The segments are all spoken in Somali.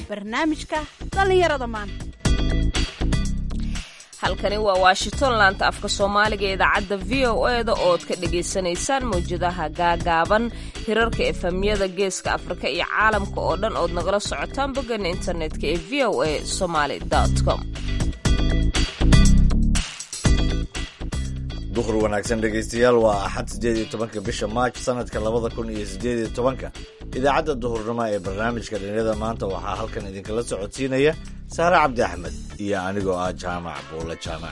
barnaamijka dhallinyarada maanta halkani waa washington laanta afka soomaaliga ee idaacadda v o e da ood ka dhagaysanaysaan mawjadaha gaagaaban hirarka efamyada geeska afrika iyo caalamka oo dhan ood nagala socotaan bogana internetka ee v o a somaly com duhur wanaagsan dhegaystayaal waa axad siddeed iyo tobanka bisha maaj sanadka labada kun iyo siddeed iyo tobanka idaacadda duhurnimo ee barnaamijka dhalinyarada maanta waxaa halkan idinkala socodsiinaya saare cabdi axmed iyo anigoo ah jaamac buule jaamac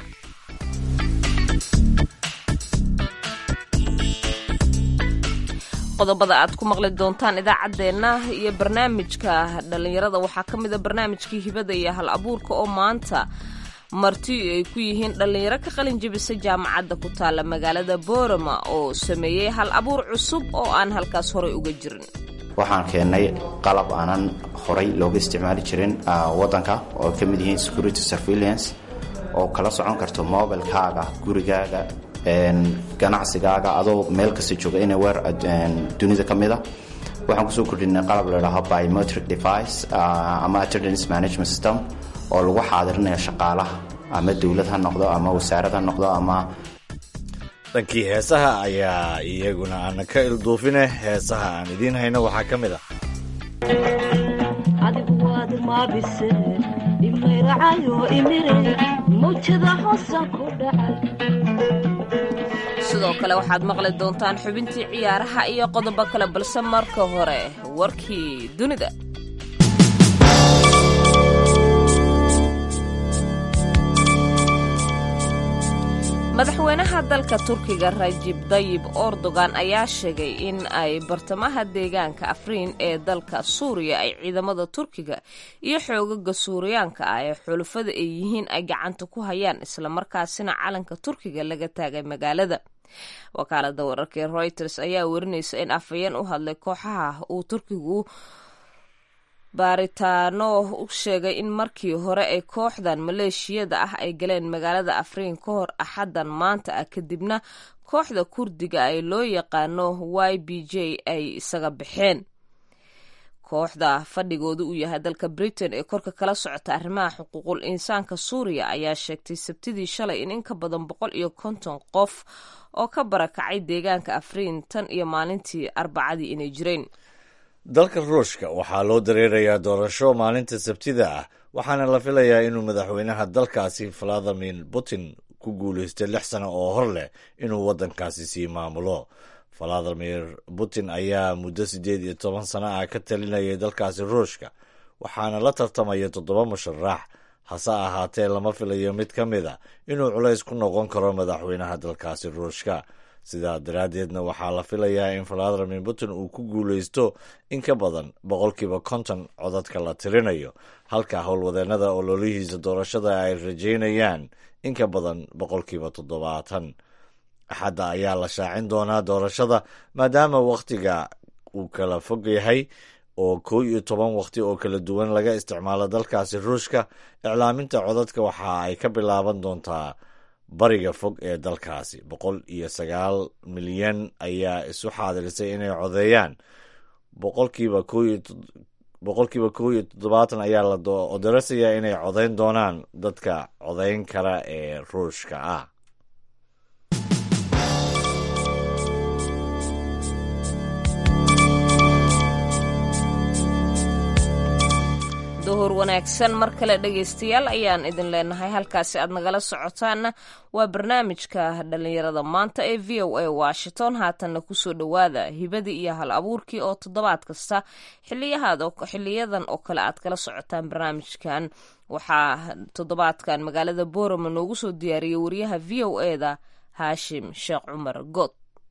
qodobada aad ku maqli doontaan idaacaddeenna iyo barnaamijka dhallinyarada waxaa ka mid a barnaamijkii hibada iyo hal abuurka oo maanta marti ay ku yihiin dhallinyaro ka qalin jebisa jaamacadda ku taalla magaalada boorama oo sameeyey hal abuur cusub oo aan halkaas horay uga jirin waxaan keennay qalab aanan horay looga isticmaali jirin waddanka oo ka mid yihiin security surveillance oo kala socon karto mobilkaaga gurigaaga ganacsigaaga adoo meel kasta jooga ina weer dunida ka mida waxaan kusoo kordhinay qalab ladhaho biometric device ama attendance management system oo lagu xaadirinayo shaqaalaha ama dowlad ha noqdo ama wasaarad ha noqdo ama dhankii heesaha ayaa iyaguna aana ka ilduufine heesaha aan idiin hayno waxaa ka mid ah adigu waad maabise imayracayo imire mawjada hoosan ku dhacay sidoo kale waxaad maqli doontaan xubintii ciyaaraha iyo qodobo kale balse marka hore warkii dunida madaxweynaha dalka turkiga rajib dayib erdogan ayaa sheegay in ay bartamaha deegaanka afriin ee dalka suuriya ay ciidamada turkiga iyo xoogaga suuriyaanka ah ee xulufada ay yihiin ay gacanta ku hayaan islamarkaasina calanka turkiga laga taagay magaalada wakaalada wararka ee reuters ayaa warinaysa in afhayeen u hadlay kooxaha uu turkigu baaritaano u sheegay in markii hore ay kooxdan maleeshiyada ah ay galeen magaalada afriin ka hor axaddan maanta ah kadibna kooxda kurdiga ay loo yaqaano y b j ay isaga baxeen kooxda fadhigooda uu yahay dalka britain ee korka kala socota arrimaha xuquuqul insaanka suuriya ayaa sheegtay sabtidii shalay in in ka badan boqol iyo konton qof oo ka barakacay deegaanka afriin tan iyo maalintii arbacadii inay jireen dalka ruushka waxaa loo dareerayaa doorasho maalinta sabtida ah waxaana la filayaa inuu madaxweynaha dalkaasi valadimir putin ku guulaystay lix sano oo hor leh inuu waddankaasi sii maamulo valadimir putin ayaa muddo siddeed iyo toban sano ah ka talinayay dalkaasi ruushka waxaana la tartamaya toddoba musharax hase ahaatee lama filayo mid ka mid a inuu culays ku noqon karo madaxweynaha dalkaasi ruushka sidaa daraaddeedna waxaa la filayaa in valadimir putin uu ku guulaysto in ka badan boqolkiiba konton codadka la tirinayo halka howlwadeennada ololihiisa doorashada ay rajaynayaan in ka badan boqolkiiba toddobaatan axadda ayaa la shaacin doonaa doorashada maadaama wakhtiga uu kala fog yahay oo koo iyo toban wakhti oo kala duwan laga isticmaalo dalkaasi ruushka iclaaminta codadka waxa ay ka bilaaban doontaa bariga fog ee dalkaasi boqol iyo sagaal milyan ayaa isu xaadirisay inay codeeyaan boqolkiiba boqolkiiba kow iyo toddobaatan ayaa la odarasayaa inay codeyn doonaan dadka codeyn kara ee ruushka ah duhur wanaagsan mar kale dhegaystayaal ayaan idin leenahay halkaasi aad nagala socotaanna waa barnaamijka dhallinyarada maanta ee v o a washington haatanna kusoo dhowaada hibadii iyo hal abuurkii oo toddobaad kasta xiliyadan oo kale aad kala socotaan barnaamijkan waxaa toddobaadkan magaalada boorama noogu soo diyaariyey wariyaha v o e da haashim sheekh cumar good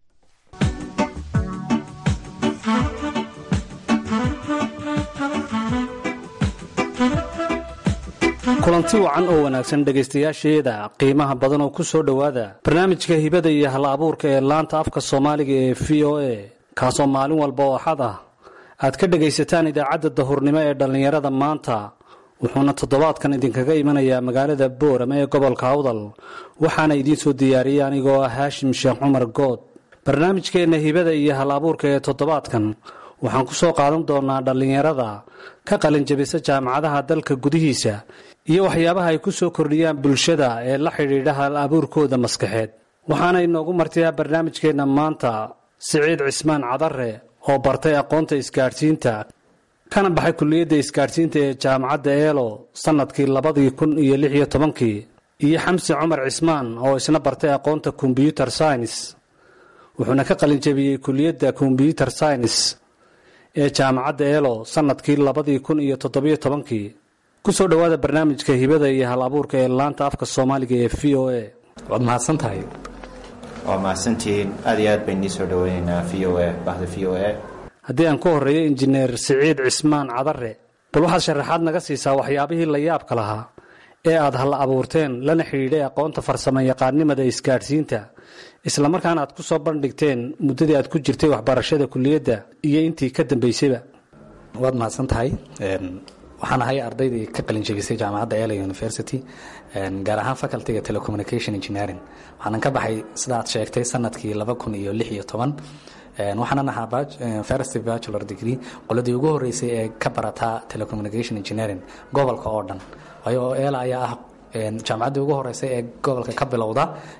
kulanti wacan oo wanaagsan dhegaystayaasheeda qiimaha badan oo ku soo dhowaada barnaamijka hibada iyo hal abuurka ee laanta afka soomaaliga ee v o a kaasoo maalin walba oo axad ah aad ka dhegaysataan idaacadda dahurnimo ee dhallinyarada maanta wuxuuna toddobaadkan idinkaga imanayaa magaalada boorama ee gobolka awdal waxaana idiin soo diyaariyey anigoo ah haashim sheekh cumar good barnaamijkeenna hibada iyo hal abuurka ee toddobaadkan waxaan ku soo qaadan doonaa dhallinyarada ka qalinjabisa jaamacadaha dalka gudihiisa iyo waxyaabaha ay ku soo kordhiyaan bulshada ee la xidhiidha hal abuurkooda maskaxeed waxaana inoogu martiyaa barnaamijkeenna maanta siciid cismaan cadare oo bartay aqoonta isgaadhsiinta kana baxay kulliyadda isgaadhsiinta ee jaamacadda eelo sannadkii labadii kun iyo lix iyo tobankii iyo xamsi cumar cismaan oo isna bartay aqoonta kombyuter science wuxuuna ka qalinjabiyey kulliyadda kombyuter science ee jaamacadda eelo sannadkii labadii kun iyo toddobiyo tobankii ku soo dhowaada barnaamijka hibada iyo hal abuurka ee laanta afka soomaaliga ee v o a waad mahadsan tahay waa mahadsantihiin aad iyo aad bayn nii soo dhaweynaynaa v o a bahda v o a haddii aan ku horreeyo injineer siciid cismaan cadare bal waxaad sharaxaad naga siisaa waxyaabihii la yaabka lahaa ee aad hal abuurteen lana xidhiidhay aqoonta farsamo yaqaannimada isgaadhsiinta islamarkaana aad ku soo bandhigteen muddadii aad ku jirtay waxbarashada kulliyadda iyo intii ka dambaysayba waad mahadsan tahay waxaan ahay ardaydii ka qalinjabisay jaamacadda ela university gaar ahaan facultyga telecommunication engineering waxaanan ka baxay sida aad sheegtay sanadkii laba kun iyo lix iyo toban waxaanan ahaa first bachelor degree qoladii ugu horeysay ee ka barataa telecommunication engineering gobolka oo dhan waayo ela ayaa ah jaamacaddii ugu horeysay ee gobolka ka bilowda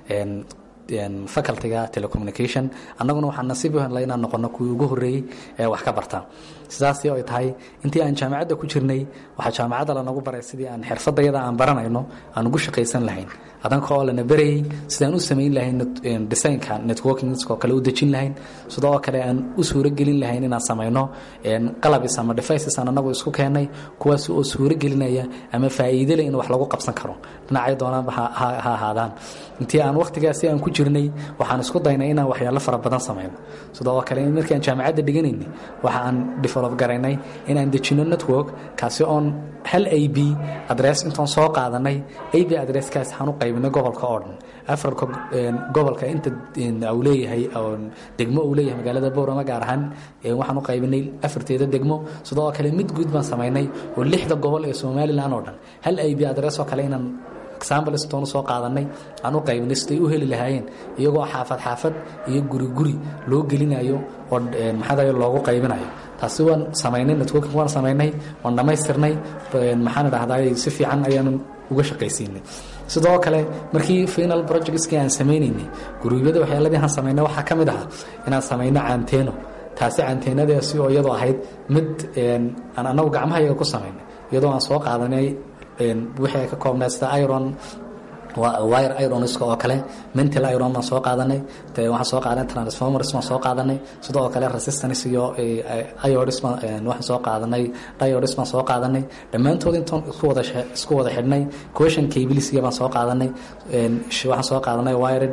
facultyga telecommunication annaguna waxaan nasiib u helnay inaan noqono kuwii ugu horreeyey ee wax ka barta sidaasi ay tahay intii aan jaamacadda ku jirnay waxaa jaamacadda lanagu baray sidii aan xirfadayada aan baranayno aan ugu shaqaysan lahayn adanka oo lana berayay sidaan u samayn lahayn designka networkingskoo kale u dejin lahayn sidoo oo kale aan u suuragelin lahayn inaan samayno qalabis ama devices aan anagu isku keennay kuwaas oo suuragelinaya ama faa'iidele in wax lagu qabsan karo dhinacay doonaanba ha ahaadaan intii aan wakhtigaasi aan ku jirnay waxaan isku daynay inaan waxyaalo fara badan samayno sidoo oo kale markii aan jaamacadda dhiganaynay waxa aan develop garaynay inaan dejino network kaasi oon hal a b adress intoon soo qaadanay a b adresskaas waxaan u qaybinay gobolka oo dhan afarka gobolka inta uu leeyahay degmo uu leeyahay magaalada boorama gaar ahaan waxaan u qaybinay afarteeda degmo sidoo oo kale mid guud baan samaynay oo lixda gobol ee somalilan oo dhan hal a b adress oo kale inaan exambleston soo qaadanay aan u qaybinay siday u heli lahaayeen iyagoo xaafad xaafad iyo guri guri loo gelinayo oo maxaa loogu qaybinayo taasi waan samaynay networking waan samaynay waan dhammaystirnay maxaan dhahdaa si fiican ayaanu uga shaqaysiinay sidoo kale markii final projectskii aan samaynaynay guruubyada waxyaaladii aan samaynay waxaa ka mid ahaa inaan samayno canteeno taasi canteenadaasi oo iyadoo ahayd mid aan anagu gacmahayaga ku samaynay iyadoo aan soo qaadanay wixii ay ka koobnaa sida iron wire ironska oo kale mental iron baan soo qaadanay waxaan soo qaadanay transformers baan soo qaadanay sidoo oo kale resistance iyo iodis waxaan soo qaadanay diodis baan soo qaadanay dhammaantood intaan isku wada isku wada xidhnay question cablesiga baan soo qaadanay waxaan soo qaadanay wired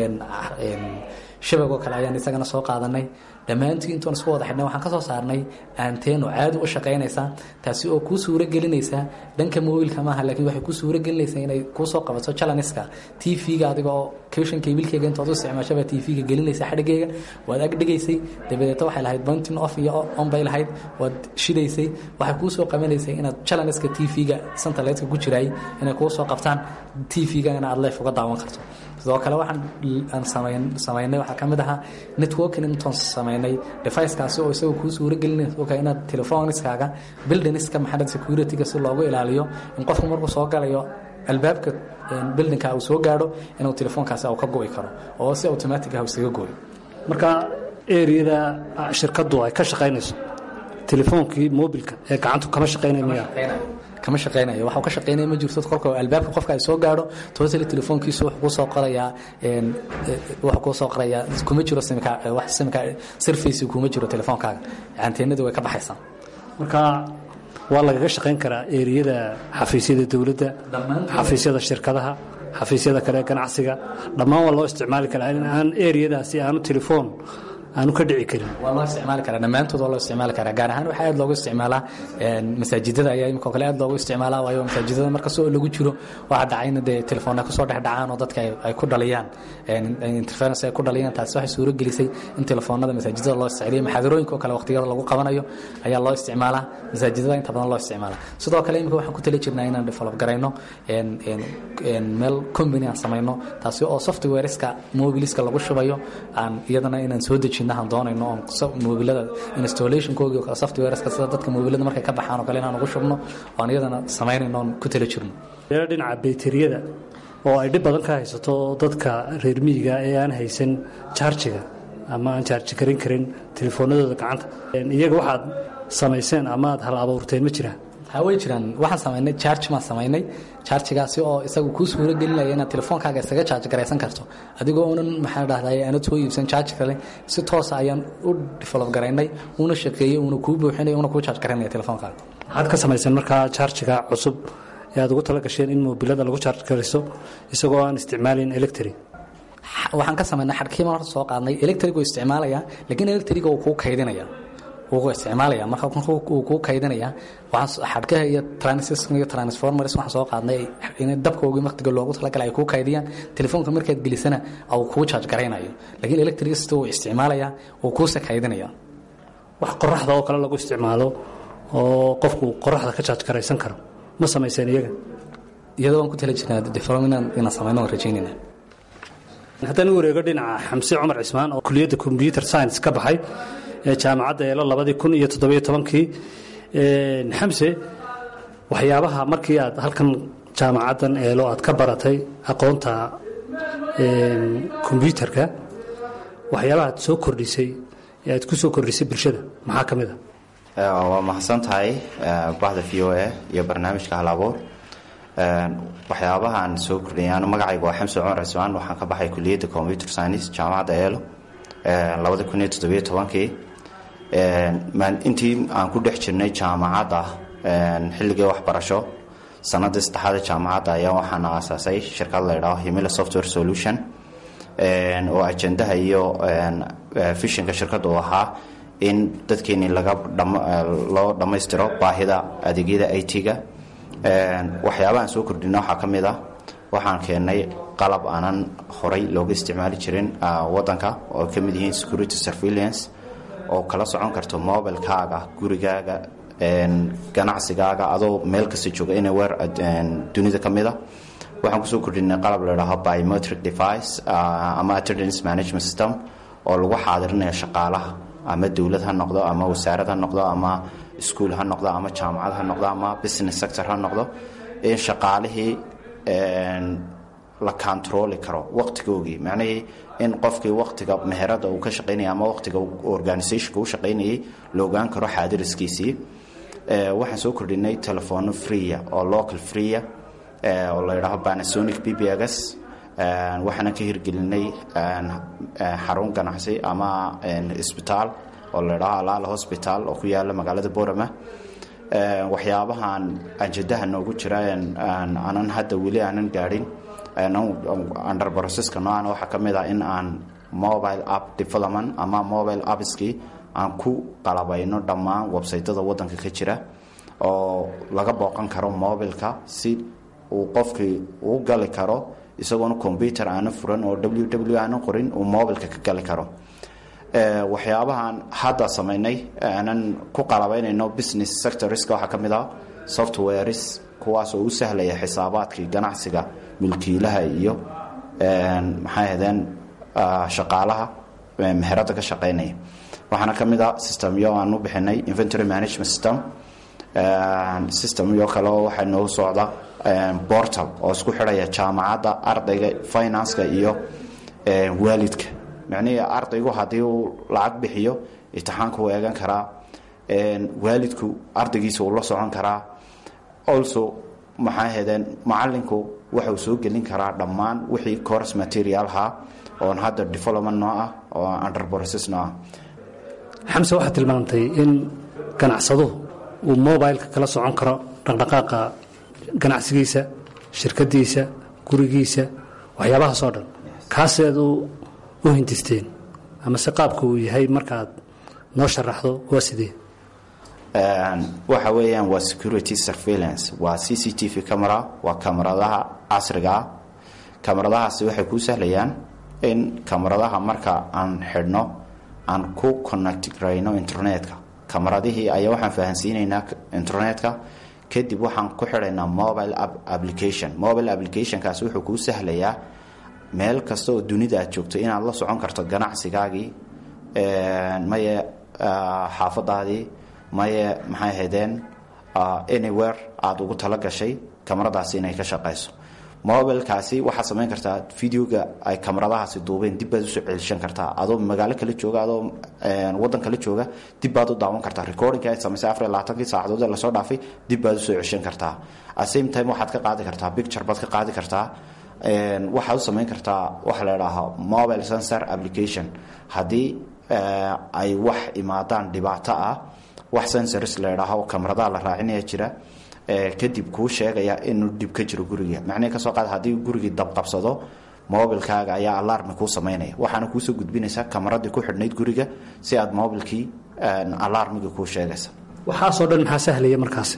shabagoo kale ayaan isagana soo qaadanay dhammaantii intoon isku wada xidhnay waxaan ka soo saarnay aanteeno caadi u shaqaynaysa taasi oo kuu suuro gelinaysa dhanka mobilka maaha laakiin waxay kuu suuro gelinaysaa inay kuu soo qabato chalaniska t v-ga adiga oo kushan kabilkeyga intood u isticmaashaba t v-ga gelinaysa xadhigeyga waad agdhigaysay dabadeeta waxay lahayd buntin off iyo on bay lahayd waad shidaysay waxay kuu soo qabanaysay inaad chalaniska t v-ga santaleedka ku jiraay inay kuu soo qabtaan t v-gana aad leef uga daawan karto sidoo kale waxaan aan samayn samaynay waxaa ka mid ahaa networking intoon samaynay deficekaasi oo isagoo kuu suuro gelinaysa oka inaad telefoniskaaga buildingska maxamed securityga si loogu ilaaliyo in qofku markuu soo galayo albaabka buildingka uu soo gaadho inuu telefoonkaasi uu ka go'i karo oo si automatic ah isaga goyo marka eriyada shirkaddu ay ka shaqaynayso telefoonkii mobilka ee gacantu kama shaqaynay miya kama shaqeynayo waxa ka shaqeynaya ma jirto kolka albaabka qofka ay soo gaadho toosali telefoonkiisu wuxuu ku soo qorayaa wuxuu ku soo qorayaa kuma jiro simka wax simka surface kuma jiro telefoonkaaga anteenadu way ka baxaysaa marka waa lagaga shaqayn karaa eriyada xafiisyada dowladda xafiisyada shirkadaha xafiisyada kale ganacsiga dhammaan waa loo isticmaali karaa in aan eriyadaasi aanu telefoon aanu ka dhici karin waa loo isticmaali karaa dhammaantood waa loo isticmaali karaa gaar ahaan waxaa aad loogu isticmaalaa masaajidada ayaa imika kale aad loogu isticmaalaa waayo masaajidada markastoo lagu jiro waxaa dhacayna dee telefoonna kusoo dhex dhacaan oo dadka ay ku dhaliyaan interference ay ku dhaliyaan taasi waxay suuro gelisay in telefoonada masaajidada loo isticmaaliyo maxaadarooyinka oo kale waqtiyada lagu qabanayo ayaa loo isticmaalaa masaajidada inta badan loo isticmaalaa sidoo kale imika waxaan ku tali jirnaa inaan develop garayno meel company aan samayno taasi oo softwareska mobiliska lagu shubayo aan iyadana inaan soo dejiyo dejinahan doonayno oon mobilada installationkoogii softwareska sida dadka mobilada markay ka baxaan oo kale inaan ugu shubno oon iyadana samaynayno oon ku tala jirno meelo dhinaca bayteriyada oo ay dhib badan ka haysato dadka reer miyiga ee aan haysan jaarjiga ama aan jaarji karin karin telefoonadooda gacanta iyaga waxaad samayseen ama aad hal abuurteen ma jiraan ha way jiraan waxaan samaynay charge maan samaynay charjigaasi oo isagu kuu suuro gelinaya inaad telefoonkaaga isaga charge garaysan karto adigoo unan maxaa dhahday aanad soo iibsan charge kale si toosa ayaan u develop garaynay uuna shaqeeyey uuna kuu buuxinaya uuna kuu charge garaynaya telefoonkaaga waxaad ka samayseen markaa jaarjiga cusub ee aad ugu tala gasheen in mobilada lagu charge garayso isagoo aan isticmaalin electric waxaan ka samaynay xadhkiiban horta soo qaadnay electrigu isticmaalaya laakiin electriga uu kuu kaydinaya wuu isticmaalaya marka uu kuu kaydinaya xadhkaha iyo transistor iyo transformers waxaan soo qaadnay in dabkoogii waqtiga loogu talagalay ay kuu kaydiyaan telefoonka markaad gelisana uu kuu charge garaynayo laakiin electricity uu isticmaalaya uu kuuse kaydinaya wax qoraxda oo kale lagu isticmaalo oo qofku qoraxda ka charge garaysan karo ma samayseen iyaga iyadoo waan ku tala jirnaa development inaan samayno waan rajaynayna haddaan u wareego dhinaca xamse cumar cismaan oo kuliyadda combyuter science ka baxay ee jaamacadda eelo labadii kun iyo toddobiyo tobankii xamse waxyaabaha markii aad halkan jaamacaddan eelo aad ka baratay aqoonta kombyuterka waxyaabaha aad soo kordhisay ee aad ku soo kordhisay bulshada maxaa ka mid a waa mahadsan tahay bahda v o a iyo barnaamijka halabuur waxyaabahaan soo kordhiyay anu magacayga waa xamse cumar cismaan waxaan ka baxay kuliyadda computer science jaamacadda eelo labada kun iyo toddobiyo tobankii intii aan ku dhex jirnay jaamacadda xilligii waxbarasho sanadii saddexaada jaamacadda ayaa waxaana aasaasay shirkad la ydhaho himila software solution oo ajendaha iyo fishinka shirkadda uu ahaa in dadkeeni laga loo dhammaystiro baahida adeegyada i t-ga waxyaabahaan soo kordhina waxaa ka mid ah waxaan keennay qalab aanan horay looga isticmaali jirin wadanka oo ka mid yihiin security surveillance oo kala socon karto mobilekaaga gurigaaga ganacsigaaga adoo meel kasta jooga anywhere dunida ka mida waxaan kusoo kordhinay qalab ladhaho biometric device ama attendance management system oo lagu xaadirinayo shaqaalaha ama dowlad ha noqdo ama wasaarad ha noqdo ama iskuol ha noqdo ama jaamacad ha noqdo ama business sector ha noqdo in shaqaalihii la controli karo waqtigoogii macnihii in qofkii waqtiga meherada uu ka shaqaynaya ama waqtiga organisationka u shaqaynayay la ogaan karo xaadiriskiisii waxaan soo kordhinay telefono freeya oo local freeya oo la yidhaaho panasonic bbgs waxaana ka hirgelinay xarun ganacsi ama isbitaal oo la ydhaho alaala hosbital oo ku yaala magaalada borama waxyaabahan anjadaha noogu jira aanan hadda weli aanan gaadhin under processka noocan waxaa ka mid ah in aan mobile app development ama mobile appskii aan ku qalabayno dhammaan websaytada wadanka ka jira oo laga booqan karo mobileka si uu qofkii uu gali karo isagoona combyuter aana furan oo w w aana qorin uu mobilka ka gali karo waxyaabahan hadda samaynay aanan ku qalabaynayno business sectorska waxaa ka mid ah softwares kuwaas oo u sahlaya xisaabaadkii ganacsiga mulkiilaha iyo maxay ahdeen shaqaalaha meherada ka shaqaynaya waxaana ka mid ah systemyo aan u bixinay inventory management system systemyo kale oo waxaa noo socda portal oo isku xidhaya jaamacadda ardayga financeka iyo waalidka macnihii ardaygu haddii uu lacag bixiyo imtixaanka uu eegan karaa waalidku ardaygiisa uu la socon karaa also maxay ahaydeen macalinku waxauu soo gelin karaa dhammaan wixii course materialha oon hadda development noo ah oo under process noo ah xamse waxaad tilmaamtay in ganacsaduhu uu mobileka kala socon karo dhaqdhaqaaqa ganacsigiisa shirkadiisa gurigiisa waxyaabahaasoo dhan kaaseed u hindisteen ama se qaabka uu yahay markaad noo sharaxdo waa sidee waxa weeyaan waa security surveillance waa c c t v camera waa kamaradaha casriga ah kamaradahaasi waxay kuu sahlayaan in kamaradaha marka aan xidhno aan ku connectrayno internetka kamaradihii ayaa waxaan fahansiinaynaa internetka kadib waxaan ku xidhaynaa mobile application mobile applicationkaasi wuxuu kuu sahlayaa meel kasta oo dunida aad joogto inaad la socon karto ganacsigaagii maye xaafadaadii maye maxay haydeen anywhere aada ugu tala gashay kamaradaasi inay ka shaqayso mobilkaasi waxaad samayn kartaa videoga ay kamaradahaasi duubeen dib baad usoo celishan kartaa adoo magaalo kala jooga adoo wadan kala jooga dib baad u daawan kartaa recordingka ay samaysay afar iyo labaatankii saacadood ee lasoo dhaafay dib baad usoo celishan kartaa at same time waxaad ka qaadi kartaa picture baad ka qaadi kartaa waxaad u samayn kartaa waxa la idhaahaa mobile sensor application haddii ay wax imaadaan dhibaato ah wax sensors la idhaaho kamaradaha la raacinaya jira kadib kuu sheegaya inuu dhib ka jiro guriga macnihii kasoo qaad haddii gurigii dabqabsado mobilkaaga ayaa alarmi kuu samaynaya waxaana kuusoo gudbinaysa kamaradii ku xidhnayd guriga si aad mobilkii alarmigii kuu sheegaysa waxaasoo dhan maxaa sahlaya markaasi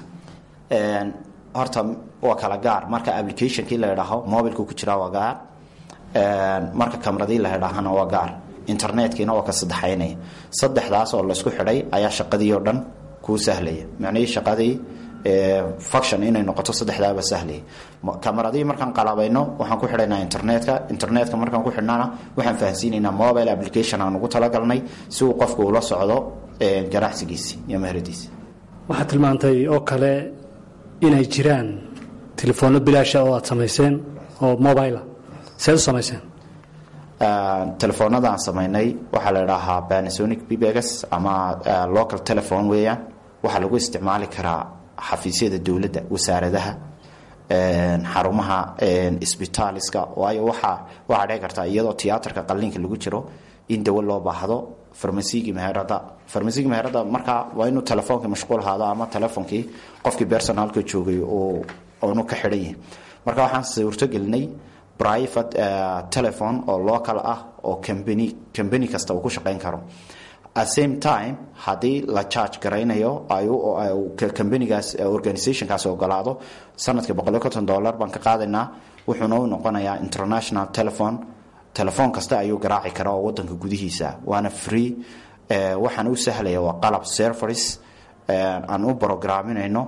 horta waa kala gaar marka applicationkii la idhaaho mobilka ku jiraa waa gaar marka kamaradii la idhaahana waa gaar internetkiina waa ka saddexaynaya saddexdaas oo laysku xidhay ayaa shaqadii oo dhan kuu sahlaya macnihii shaqadii function inay noqoto saddexdaaba sahlaya kamaradii markaan qalabayno waxaan ku xidhaynaa internetka internetka markaan ku xidhnana waxaan fahansiinaynaa mobile application aan ugu talagalnay si uu qofku ula socdo ganacsigiisi iyo meheradiisi waxaad tilmaantay oo kale inay jiraan telefoonno bilaasha oo aad samayseen oo mobila seed u samayseen telefoonada aan samaynay waxaa la idhaahaa panasonic bbgs ama local telephone weeyaan waxaa lagu isticmaali karaa xafiisyada dowladda wasaaradaha xarumaha isbitaaliska waayo waxaa waxaa dhici kartaa iyadoo tiyaatarka qalliinka lagu jiro in dawo loo baahdo farmasigii meherada farmasigii meherada markaa waa inuu telefoonka mashquul ahaado ama telefonkii qofkii personaalka joogay oonu ka xidhan yahay marka waxaan suurtogelinay private telephone oo local ah oo cambany cambany kasta uu ku shaqayn karo at same time haddii la charge garaynayo cambanigaas organizationkaasi ogolaado sanadkii boqol iyo konton dollar baan ka qaadaynaa wuxuuna u noqonayaa international telephone telefoon kasta ayuu garaaci karaa oo wadanka gudihiisa waana free waxaana u sahlaya waa qalab serveris aan u programinayno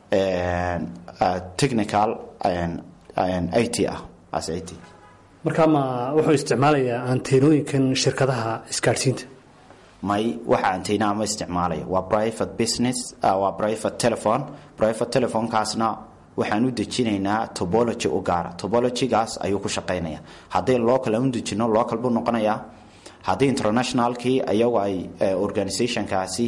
technical it ah as it markaa ma wuxuu isticmaalayaa anteenooyinkan shirkadaha isgaadhsiinta may waxa antena ma isticmaalaya waa private business waa private telephone private telephonekaasna waxaan u dejinaynaa tobology u gaara tobologygaas ayuu ku shaqaynaya haddii local aan u dejino local buu noqonayaa haddii internationalkii iyagu ay organizationkaasi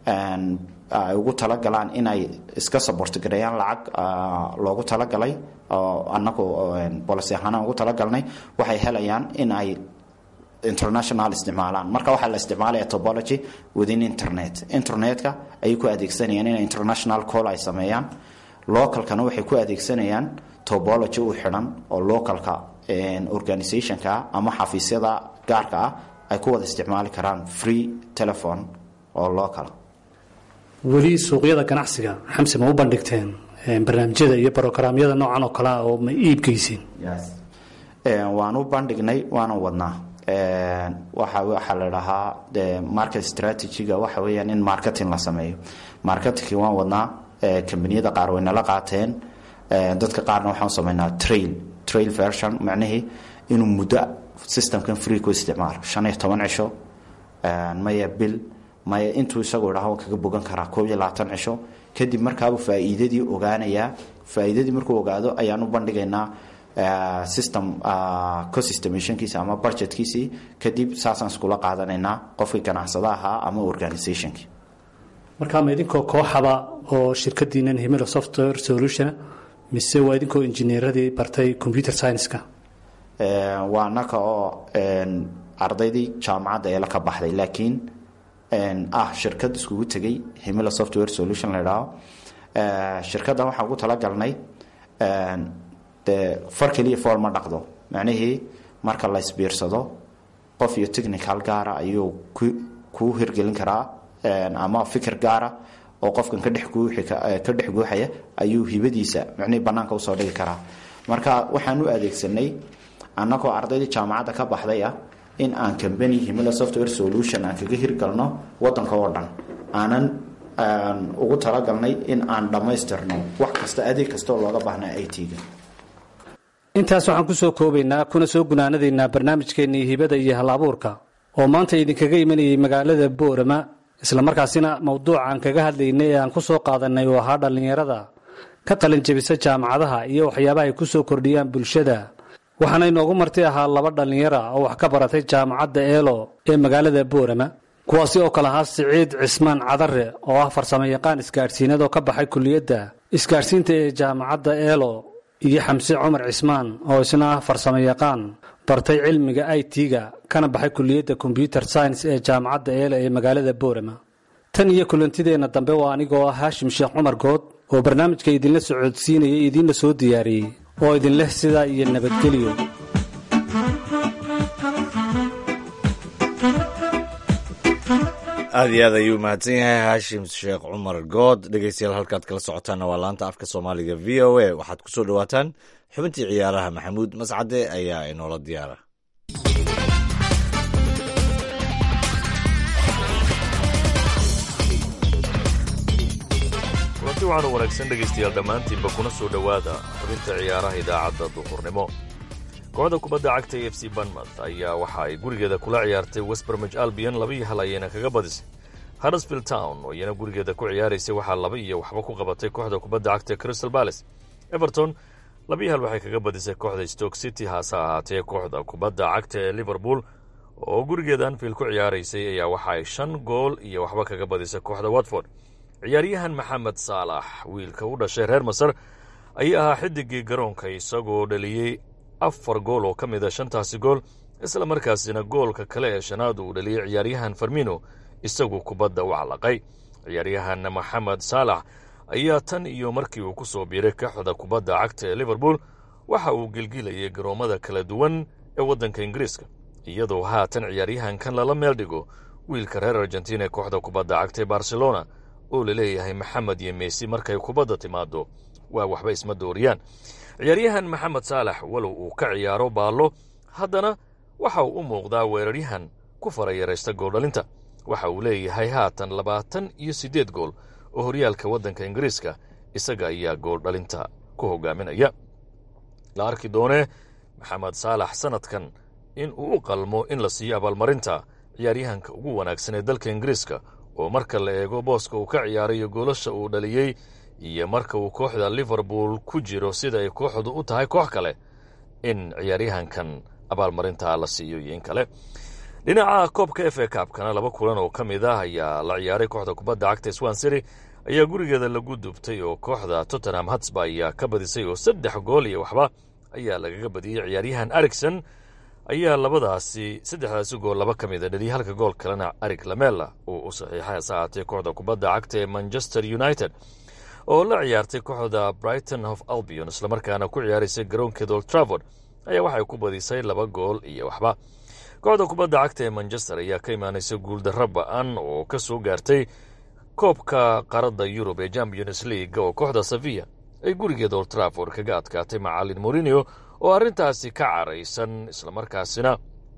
ay ugu talagalaan inay iska sabortgareeyaan lacag loogu talagalay anagu bolicy ahaanaan ugu talagalnay waxay helayaan in ay international isticmaalaan marka waxaa la isticmaalaya tobology within internet internetka ayay ku adeegsanayaan inay international call ay sameeyaan localkana waxay ku adeegsanayaan tobology u xidhan oo localka organizationka ama xafiisyada gaarka ah ay ku wada isticmaali karaan free telephone oo local weli suuqyada ganacsiga xamse ma u bandhigteen barnaamijyada iyo brogramyada noocan oo kalea oo ma iibgeysiin waan u bandhignay waana wadnaa waxa waxaa la dhahaa market strategyga waxa weeyaan in marketing la sameeyo marketingki waan wadnaa kambaniyada qaar way nala qaateen dadka qaarna waxaan sameynaa trail trail version macnihii inuu muddo systemkan free ku isticmaalo shan iyo toban cisho maya bil maya intuu isagu idhaho kaga bogan karaa koob iyo labaatan cisho kadib markaabuu faa'iidadii ogaanayaa faa'iidadii markuu ogaado ayaan u bandhigaynaa system cosystemationkiisa ama budgetkiisii kadib saasaan iskula qaadanaynaa qofkii ganacsada ahaa ama organizationkii markaa ma idinkoo kooxaba oo shirkadiinan himilo software solution mise waa idinkoo injineeradii bartay computer science-ka waa naka oo ardaydii jaamacadda eela ka baxday laakiin ah shirkad iskugu tegay himilo software solution la idhaaho shirkaddan waxaan ugu talagalnay dee far keliya fool ma dhaqdo macnihii marka la isbiirsado qof iyo technical gaara ayuu kuu hirgelin karaa ama fikir gaara oo qofkan ka dhex ka dhex guuxaya ayuu hibadiisa macnihii bannaanka usoo dhigi karaa marka waxaan u adeegsanay annagoo ardaydii jaamacadda ka baxday ah in aan cambany himila software solution aan kaga hirgalno wadanka oo dhan aanan ugu talagalnay in aan dhammaystirno wax kasta adeeg kastaoo looga baahnaa i t-ga intaas waxaan ku soo koobaynaa kuna soo gunaanadaynaa barnaamijkeennii hibada iyo hal abuurka oo maanta idinkaga imanayay magaalada boorama islamarkaasina mawduucaan kaga hadlaynay ee aan ku soo qaadanay uu ahaa dhallinyarada ka qalin jebisa jaamacadaha iyo waxyaabaha ay ku soo kordhiyaan bulshada waxaana inoogu marti ahaa laba dhallinyara oo wax ka baratay jaamacadda eelo ee magaalada boorama kuwaasi oo kale ahaa siciid cismaan cadare oo ah farsamo yaqaan isgaadhsiinad oo ka baxay kuliyadda isgaadhsiinta ee jaamacadda eelo iyo xamse cumar cismaan oo isna ah farsamo yaqaan bartay cilmiga i t-ga kana baxay kuliyadda kombyuter science ee jaamacadda eelo ee magaalada boorama tan iyo kulantideenna dambe waa anigoo ah haashim sheekh cumar good oo barnaamijka idinla socodsiinaya idiinla soo diyaariyey oo idinleh sidaa iyo nabadgelyo aad iyo aad ayuu mahadsan yahay haashim sheekh cumar good dhegeystayaal halkaad kala socotaanna waa laanta afka soomaaliga v o a waxaad ku soo dhowaataan xubintii ciyaaraha maxamuud mascade ayaa inoola diyaara kulanti waxaanu wanaagsan dhegaystayaal dhammaantiinba kuna soo dhowaada xubinta ciyaaraha idaacadda duhurnimo kooxda kubadda cagta e f c banmouth ayaa waxa ay gurigeeda kula ciyaartay westbermij albion laba iyo hal ayayna kaga badisay huddersfield town oo iyana gurigeeda ku ciyaaraysay waxaa laba iyo waxba ku qabatay kooxda kubadda cagta crystal balace everton laba iyo hal waxay kaga badisay kooxda stoke city haase ahaatee kooxda kubadda cagta ee liverpool oo gurigeeda anfield ku ciyaaraysay ayaa waxa ay shan gool iyo waxba kaga badisay kooxda watford ciyaaryahan maxamed saalax wiilka u dhashay reer masar ayaa ahaa xidigii garoonka isagoo dhaliyey afar gool oo ka mid a shantaasi gool isla markaasina goolka kale ee shanaad uu dhaliyey ciyaaryahan farmino isagu kubadda u calaqay ciyaaryahan maxamed saalax ayaa tan iyo markii uu ku soo biiray kooxda kubadda cagta ee liverpool waxa uu gelgilayay garoommada kala duwan ee waddanka ingiriiska iyadoo haatan ciyaaryahankan lala meel dhigo wiilka reer argentina ee kooxda kubadda cagta ee barcelona oo laleeyahay maxamed iyo meesi markay kubadda timaado waa waxba isma dooriyaan ciyaaryahan maxamed saalax walow uu ka ciyaaro baallo haddana waxa uu u muuqdaa weeraryahan ku farayaraysta gooldhalinta waxa uu leeyahay haatan labaatan iyo siddeed gool oo horyaalka waddanka ingiriiska isaga ayaa gooldhalinta ku hogaaminaya la arki doonee maxamed saalax sannadkan in uu u qalmo in la siiyo abaalmarinta ciyaaryahanka ugu wanaagsan ee dalka ingiriiska oo marka la eego booska uu ka ciyaarayo goolasha uu dhaliyey iyo marka uu kooxda liverpool ku jiro sida ay kooxdu u tahay koox kale in ciyaaryahankan abaalmarinta la siiyo iyo in kale dhinaca koobka f a kaabkana laba kulan oo ka mid ah ayaa la ciyaaray kooxda kubadda cagta swan city ayaa gurigeeda lagu dubtay oo kooxda tottenham hatsba ayaa ka badisay oo saddex gool iyo waxba ayaa lagaga badiyey ciyaaryahan ericson ayaa labadaasi saddexdaasi gool laba ka mid a dhaliyay halka gool kalena arig lamela uu u saxiixay hase ahaatee kooxda kubadda cagta ee manchester united oo la ciyaartay kooxda brighton of albion islamarkaana ku ciyaaraysay garoonkeeda old travord ayaa waxay ku badisay laba gool iyo waxba kooxda kubadda cagta ee manchester ayaa ka imaanaysa guuldarro ba-an oo ka soo gaartay koobka qaradda yurub ee champions league oo kooxda sevilla ay gurigeeda old travord kaga adkaatay macalin morinio oo arrintaasi ka caraysan islamarkaasina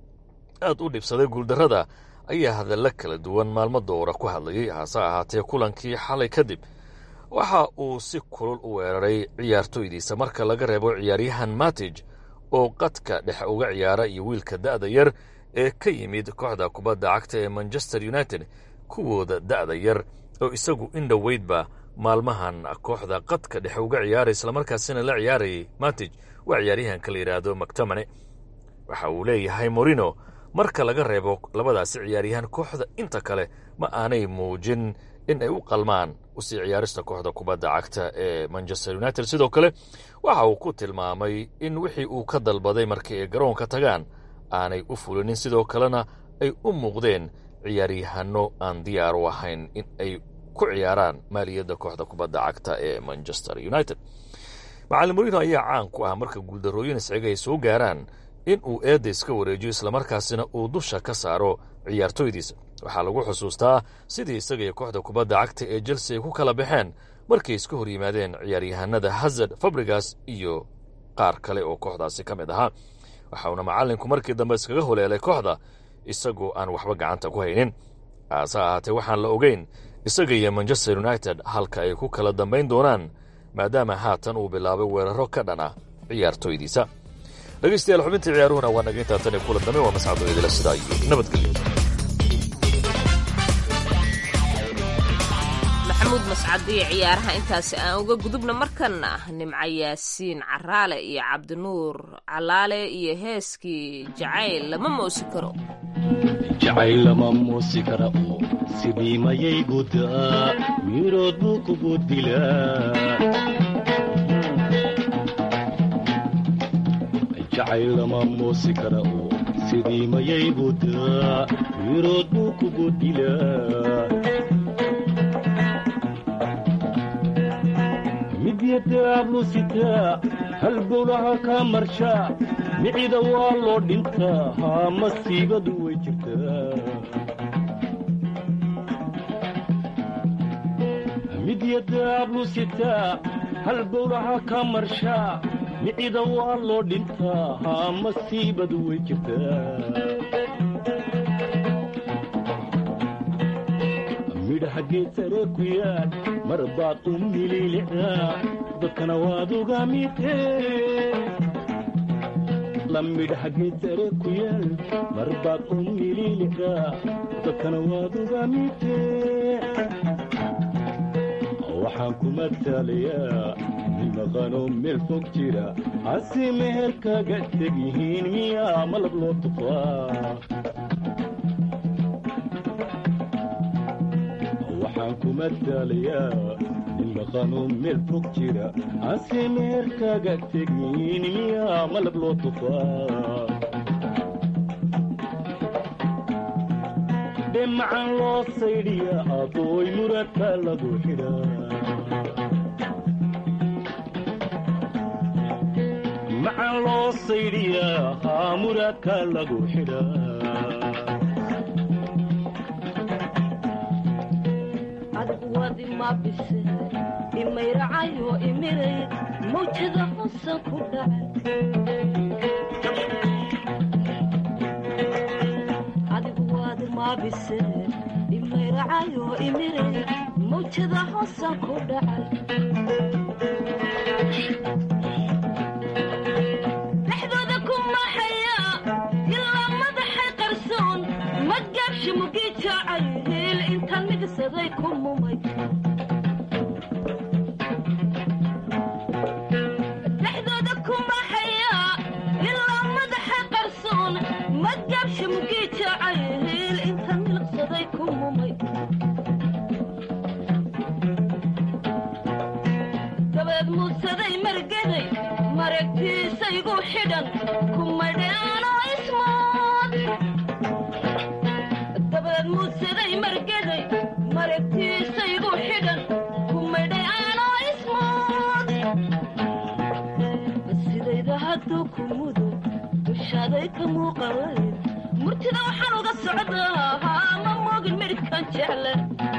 aad u dhibsaday guuldarrada ayaa hadalla kala duwan maalmo dowra ku hadlayay hase ahaatee kulankii xalay kadib waxa uu si kulul u weeraray ciyaartoydiisa marka laga reebo ciyaaryahan matij oo qadka dhex uga ciyaara iyo wiilka da'da yar ee ka yimid kooxda kubadda cagta ee manchester united kuwooda da'da yar oo isagu in dhoweydba maalmahan kooxda qadka dhex uga ciyaaray islamarkaasina la ciyaarayay matij waa ciyaaryahanka la yidhaahdo mactomane waxa uu leeyahay morino marka laga reebo labadaasi ciyaaryahan kooxda inta kale ma aanay muujin in ay u qalmaan usii ciyaarista kooxda kubadda cagta ee manchester united sidoo kale waxa uu ku tilmaamay in wixii uu ka dalbaday markii ay garoonka tagaan aanay u fulinin sidoo kalena ay u muuqdeen ciyaaryahanno aan diyaar u ahayn in ay ku ciyaaraan maaliyadda kooxda kubadda cagta ee manchester united macalin morino ayaa caan ku ah marka guuldarrooyin isciga ay soo gaaraan in uu eedda iska wareejiyo islamarkaasina uu dusha ka saaro ciyaartoydiisa waxaa lagu xusuustaa sidii isaga iyo kooxda kubadda cagta ee chelsea ay ku kala baxeen markay iska hor yimaadeen ciyaaryahanada hazard fabrigas iyo qaar kale oo kooxdaasi ka mid ahaa waxauna macallinku markii dambe iskaga holeelay kooxda isagoo aan waxba gacanta ku haynin haase ahaatee waxaan la ogeyn isaga iyo manchester united halka ay ku kala dambayn doonaan maadaama haatan uu bilaabay weeraro ka dhan ah ciyaartoydiisa dhegaystayaal xubintii ciyaaruhuna waa naga intaa tan iyo kulan dambe waa mascado idila sidaa iyo nabadgelyo maxamuud mascadiyo ciyaaraha intaasi aan uga gudubna markana nimco yaasiin caraale iyo cabdinuur calaale iyo heeskii jacayl lama moosi karo jacayl lama muusi kara oo sidii mayay gudaa mirood buu kugu dilaa jacayl lama muusi kara oo sidii mayay gudaa mirood buu kugu dilaa midyadaablu sitaa halbowlaha kaa marshaa micida waa loo dhintaa haa masiibadu way jirtaa midyadaablu sitaa halbowlaha kaa marshaa micida waa loo dhintaa haa masiibadu way jirtaa midhaha geed sare ku yaal mar baad u mililicdaa dadkana waad uga midee la midhaha geed sare ku yaal mar baad u mililicdaa dadkana waad uga midee waxaan ku matalayaa nin maqano meel fog jira hase meher kaga teg yihiin miyaa malab loo tufaa waxaan ku matalayaa nin maqano meel fog jira hase meher kaga teg yihiin miyaa malab loo tufaa dhemacan loo saydhiya adooy muradka lagu xidhaa macan loo saydhiyaa haa muradka lagu xidhaa adigu wadi ma bise imayracayo imiray mawjada hosan ku dhacay adigu wadi ma bise imayracayo imiray mawjada hosan ku dhacay dhexdooda ku maxaya ilaa madaxay qarsoon ma gaabshi mugi jaacay hiil intaan migsaday ku mumay dhexdooda ku maxaya ilaa madaxay qarsoon ma gaabshi mugi jaacay hiil intaan milqsaday ku mumay dabeed muudsaday margeday maragtiisaygu xidhan kumadheanoo ismood dabeed muudsaday margeday maragtiisaygu xidhan kumadheanoo ismood sidayda hadduu ku mudo dushaaday ka muuqanayd murtida waxaan uga socdaa haa ma moogin midhibkan jecle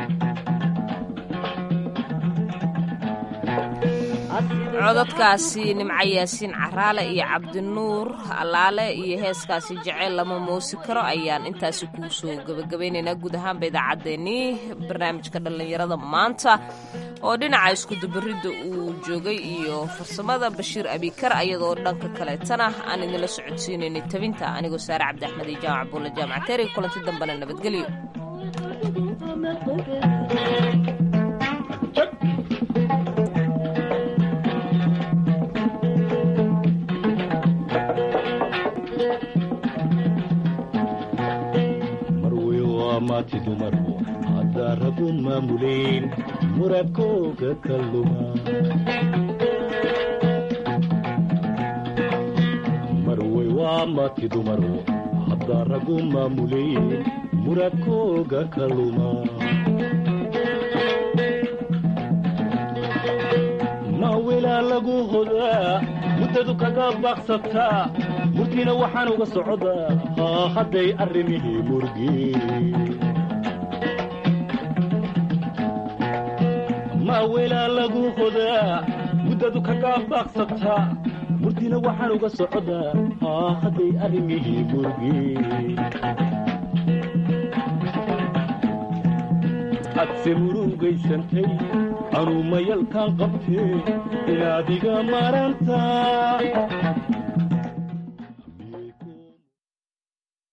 codadkaasi nimco yaasiin caraale iyo cabdinuur allaale iyo heeskaasi jeceyl lama muusi karo ayaan intaasi kuu soo gebagabaynaynaa guud ahaanba idaacaddeenii barnaamijka dhallinyarada maanta oo dhinaca iskudubaridda uu joogay iyo farsamada bashiir abikar ayadoo dhanka kaleetana aan idinla socodsiinaynay tabinta anigoo saare cabdi axmed iyo jaamac buulla jaamac teeri kulanti dambena nabadgelyo marwey waa maati dumarku haddaa ragu maamuleen muradkooga ka luma marwey waa maati dumarku haddaa ragu maamuleen muradkooga ka luma mawilaa lagu hodaa muddadu kaga baaqsataa murtiina waxaan uga socdaa haa hadday arrimihii murgeen mawilaa lagu hodaa muddadu kaga baaqsataa murtiina waxaan uga socdaa haa hadday arrimihii murgeen adse murugaysantay anuu mayalkaan qabtee inaad iga marantaa